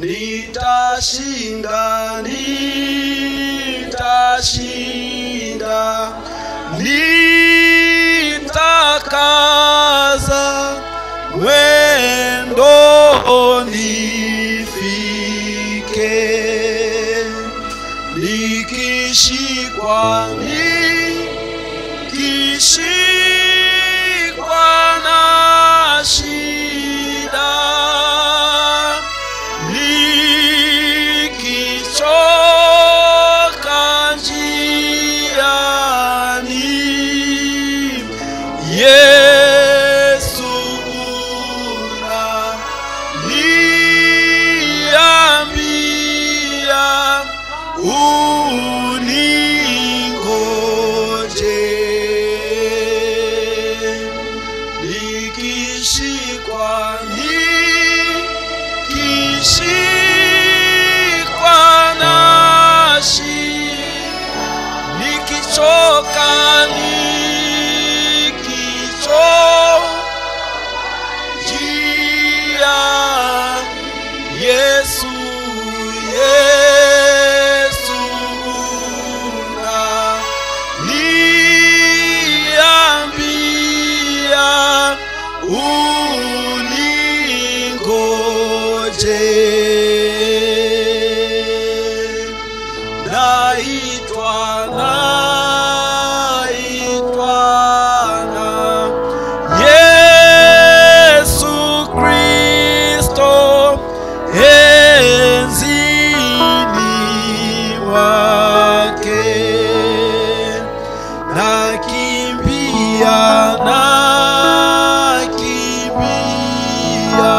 nitashinda nitashinda nitakaza mwendo nifike nikishikwa nikishikwa na shida nikichoka njiani Yesu una niambia uningoje nikishikwa nikishikwa na shida nikichoka nikichoka njia Yesu Yesu na niambia uningoje naitwa naitwa na Yesu Kristo enzini wake nakimbia nakimbia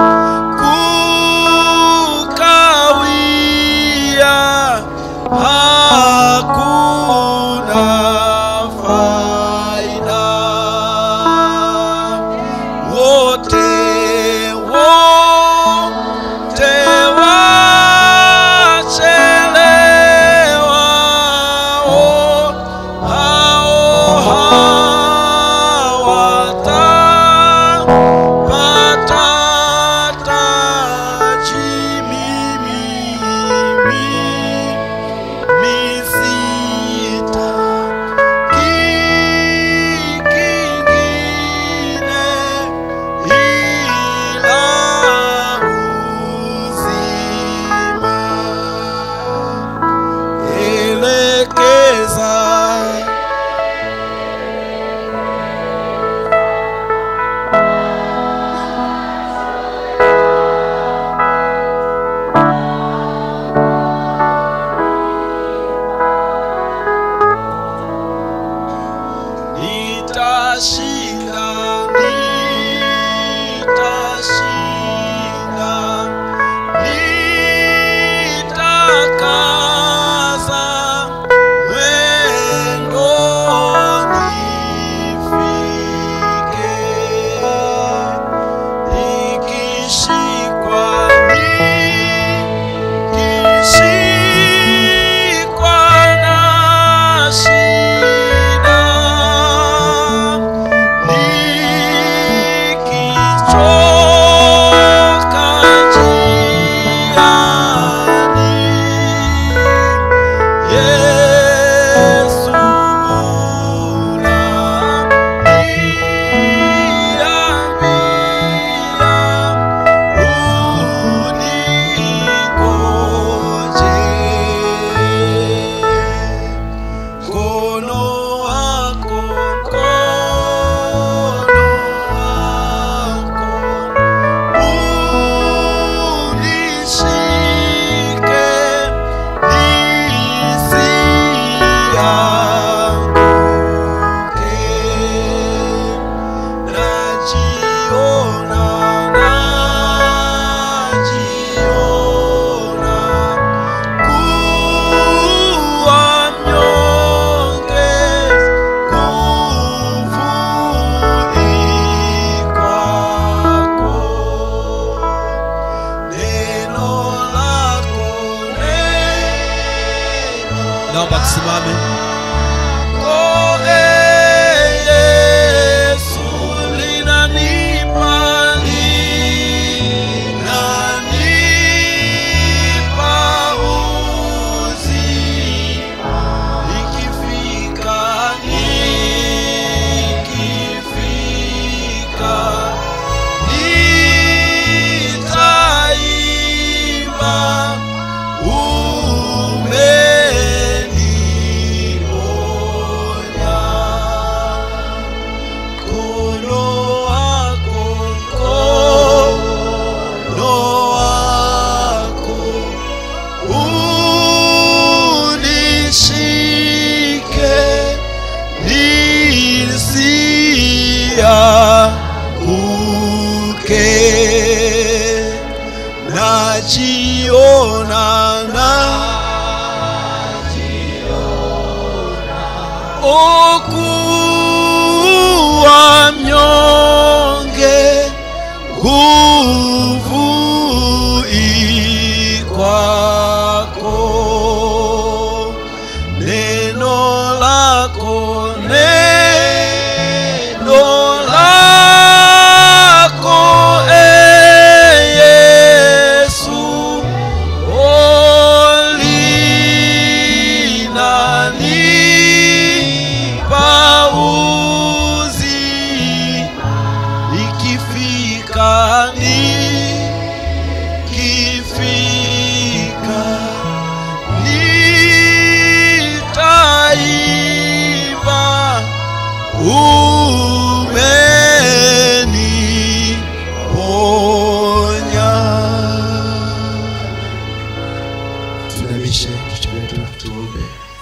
kukawia hakuna faida wote wote wachelewa oh, hao hawatapata taji mimi misita kingine ila uzima elekeza nitashinda nitashinda nitakaza mwendo nifike nikishikwa nikishikwa na shida nikichoka njiani Yesu unaniambia uningoje mkono wako mkono wako unishike nisianguke najiona najiona kuwa mnyonge nguvu ikwako neno lako neno naomba tusimame lako, eh, Yesu linanipa linanipa okuwa mnyonge nguvu ikwako neno lako neno lako e yesu olinanipa uzi ikifika nikifika nitaimba umeniponya tuinamishe vichwa vyetu tuombe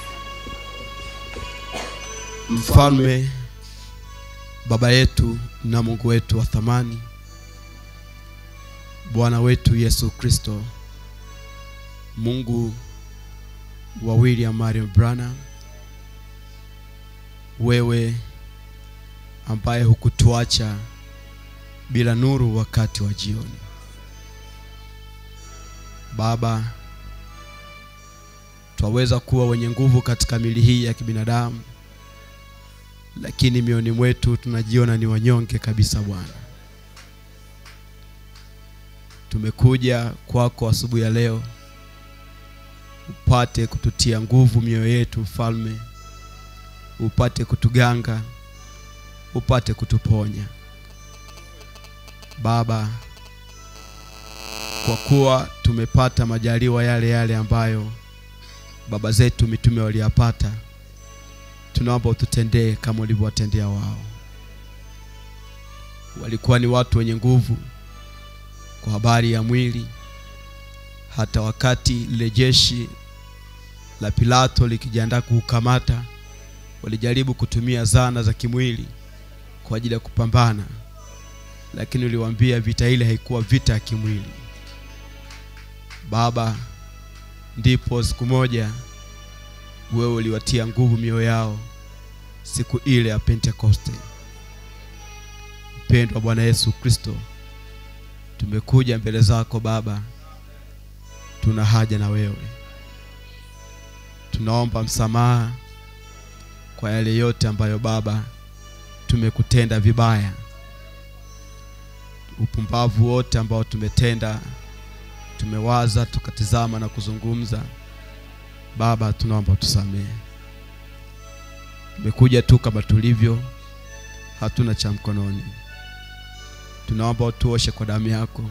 mfalme baba yetu na mungu wetu wa thamani bwana wetu yesu kristo mungu wa william marion branham wewe ambaye hukutuacha bila nuru wakati wa jioni baba twaweza kuwa wenye nguvu katika mili hii ya kibinadamu lakini mioni mwetu tunajiona ni wanyonge kabisa bwana tumekuja kwako asubuhi ya leo upate kututia nguvu mioyo yetu mfalme upate kutuganga upate kutuponya baba kwa kuwa tumepata majaliwa yale yale ambayo baba zetu mitume waliyapata tunaomba ututendee kama ulivyowatendea wao walikuwa ni watu wenye nguvu kwa habari ya mwili hata wakati lile jeshi la pilato likijiandaa kuukamata walijaribu kutumia zana za kimwili kwa ajili ya kupambana lakini uliwaambia vita ile haikuwa vita ya kimwili baba ndipo siku moja wewe uliwatia nguvu mioyo yao siku ile ya pentekoste mpendwa bwana yesu kristo tumekuja mbele zako baba tuna haja na wewe tunaomba msamaha kwa yale yote ambayo baba tumekutenda vibaya upumbavu wote ambao tumetenda tumewaza tukatizama na kuzungumza baba tunaomba tusamehe tumekuja tu kama tulivyo hatuna cha mkononi tunaomba utuoshe kwa damu yako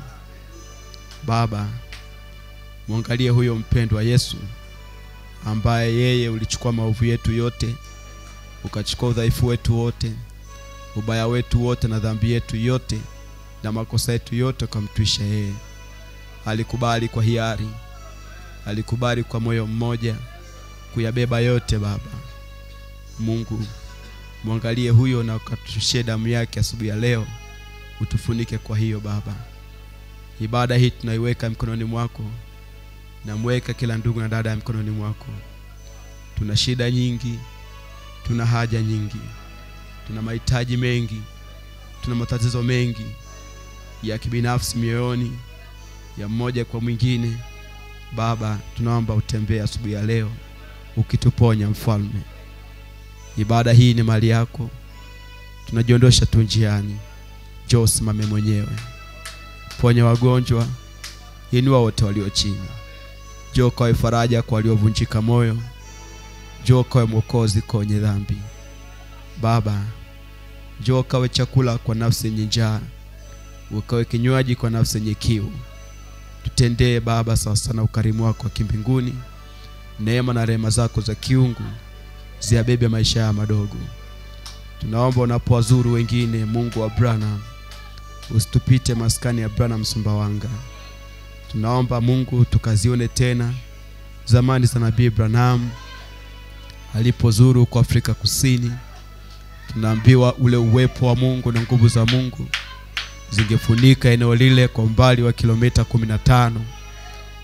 baba mwangalie huyo mpendwa yesu ambaye yeye ulichukua maovu yetu yote ukachukua udhaifu wetu wote ubaya wetu wote na dhambi yetu yote na makosa yetu yote ukamtwisha yeye alikubali kwa hiari alikubali kwa moyo mmoja kuyabeba yote baba mungu mwangalie huyo na ukatushie damu yake asubuhi ya leo utufunike kwa hiyo baba ibada hii tunaiweka mikononi mwako namweka kila ndugu na dada ya mikononi mwako tuna shida nyingi tuna haja nyingi tuna mahitaji mengi tuna matatizo mengi ya kibinafsi mioyoni ya mmoja kwa mwingine baba tunaomba utembee asubuhi ya leo ukituponya mfalme ibada hii ni mali yako tunajiondosha tu njiani njoo simame mwenyewe ponya wagonjwa inua wote walio chini njoo kawe faraja kwa waliovunjika moyo njoo kawe mwokozi kwa wenye dhambi baba njoo kawe chakula kwa nafsi yenye njaa ukawe kinywaji kwa nafsi yenye kiu tutendee baba sasa na ukarimu wako wa kimbinguni neema na rehema zako za kiungu ziyabebe maisha ya madogo tunaomba unapowazuru wengine mungu wa branham usitupite maskani ya branham sumbawanga tunaomba mungu tukazione tena zamani za nabii branham alipozuru huko afrika kusini tunaambiwa ule uwepo wa mungu na nguvu za mungu zingefunika eneo lile kwa umbali wa kilomita 15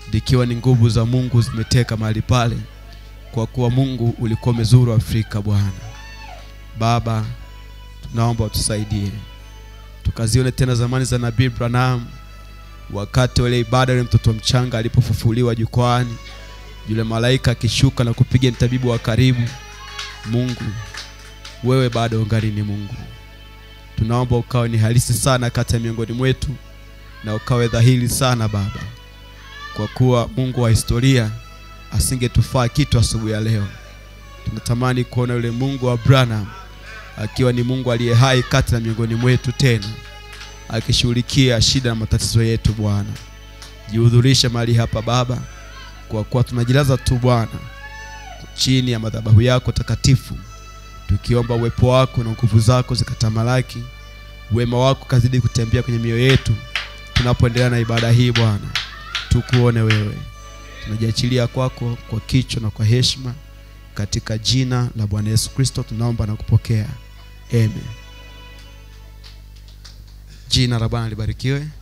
likiwa ni nguvu za Mungu zimeteka mahali pale, kwa kuwa Mungu ulikuwa umezuru Afrika. Bwana Baba, tunaomba utusaidie tukazione tena zamani za Nabii Branham, wakati wale ibada yule mtoto mchanga alipofufuliwa jukwani, yule malaika akishuka na kupiga mtabibu wa karibu. Mungu, wewe bado ungali ni Mungu. Tunaomba ukawe ni halisi sana kati ya miongoni mwetu na ukawe dhahiri sana Baba, kwa kuwa Mungu wa historia asingetufaa kitu asubuhi ya leo. Tunatamani kuona yule Mungu wa Branham akiwa ni Mungu aliye hai kati na miongoni mwetu tena akishughulikia shida na matatizo yetu. Bwana, jihudhurishe mahali hapa Baba, kwa kuwa tunajilaza tu Bwana chini ya madhabahu yako takatifu, tukiomba uwepo wako na nguvu zako zikatamalaki, wema wako kazidi kutembea kwenye mioyo yetu tunapoendelea na ibada hii Bwana, tukuone wewe. Tunajiachilia kwako kwa kicho na kwa heshima, katika jina la Bwana Yesu Kristo tunaomba na kupokea, amen. Jina la Bwana libarikiwe.